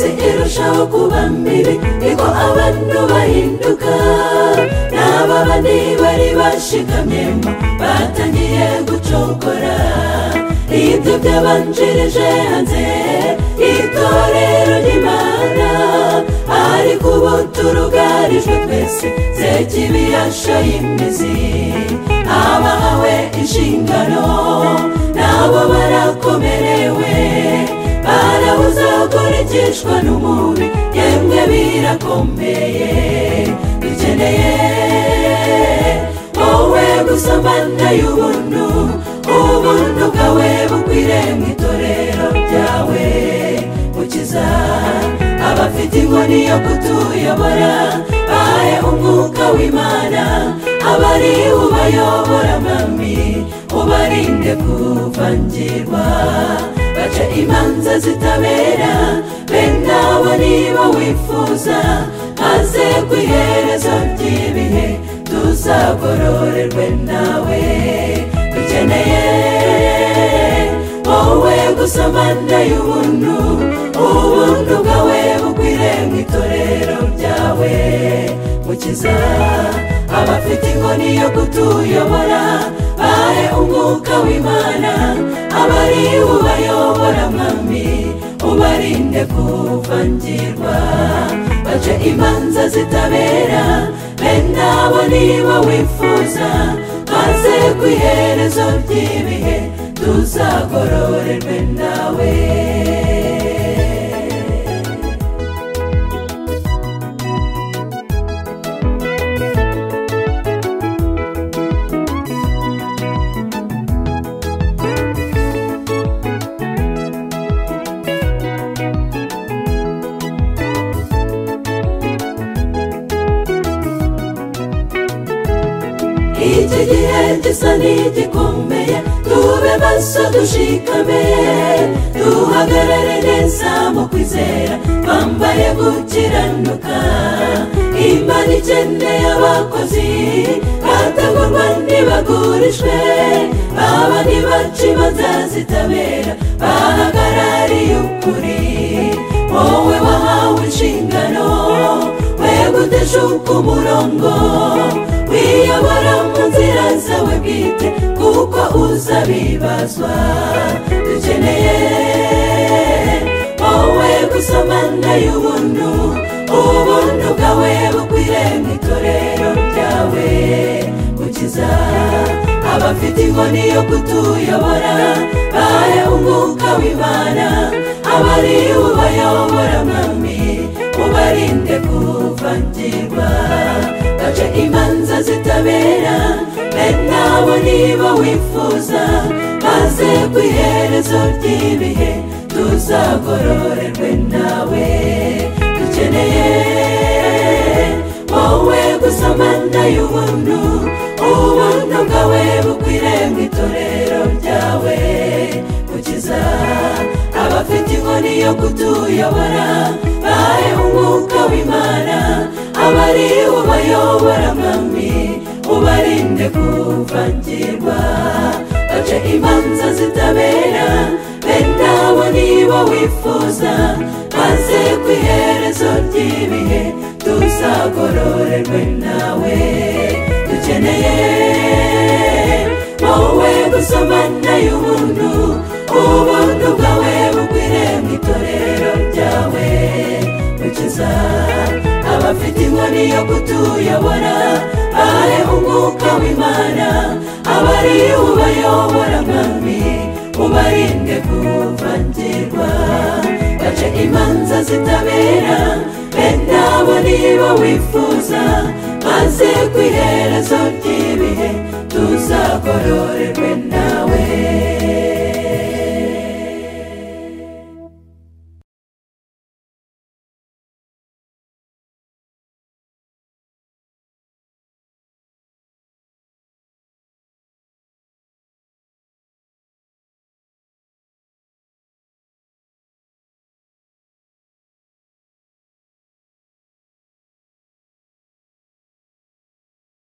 barushaho kuba mibi niko abantu bahinduka n'aba bane bari bashikamyemo batangiye gucokora ibyo byabanjirije hanze itorero ry'imana ariko ubu turugarijwe twese zekibiyasha y'imizi abahawe inshingano nabo barakomerewe barabuze gukurikishwa n'umubi yemwe birakomeye dukeneye wowe gusomana y'ubuntu ubuntu bwawe bukwire mu itorero ryawe gukiza abafite inkoni yo kutuyobora bahe umwuka w'imana abari ubayobora mami ubarinde kuvangirwa baca imanza zitabera bene abo niba wifuza maze ku iherezo ry'ibihe tuzagororerwe nawe dukeneye wowe gusomana y'ubuntu ubuntu bwawe bukwire mu itorero ryawe mukiza abafite inkoni yo kutuyobora bahe umwuka w'imana abari ubayobora mwami ubarinde kuvangirwa bace imanza zitabera bene abo niba wifuza maze ku iherezo ry'ibihe tuzagororerwe nawe iki gihe gisa n'igikomeye tube maso dushikame duhagarare neza mu kwizera twambaye gukiranuka imana ikeneye abakozi batagurwa ntibagurishwe baba ntibaca imanza zitabera bahagarariye ukuri wowe wahawe inshingano we guteshuka umurongo wiyobora mu nzira zawe bwite kuko uzabibazwa dukeneye wowe gusomana y'ubuntu ubuntu bwawe bukwire mu itorero ryawe gukiza abafite inkoni yo kutuyobora bahe umwuka w'imana abari ubayobora mwami ubarinde kuvangirwa baca imanza zitabera bene abo niba wifuza maze ku iherezo ry'ibihe tuzagororerwe nawe dukeneye wowe gusomana y'ubuntu ubuntu bwawe bukwire mu itorero ryawe gukiza abafite inkoni yo kutuyobora bahe umwuka w'imana abari ubayobora mwami ubarinde kuvangirwa bace imanza zitabera bene abo niba wifuza maze ku iherezo ry'ibihe tuzagororerwe nawe dukeneye wowe gusomana y'ubuntu ubuntu bwawe bukwire mu itorero ryawe gukiza abafite inkoni yo kutuyobora bahe umwuka w'imana abari ubayobora mwami ubarinde kuvangirwa bace imanza zitabera bene abo niba wifuza maze ku iherezo ry'ibihe tuzagororerwe nawe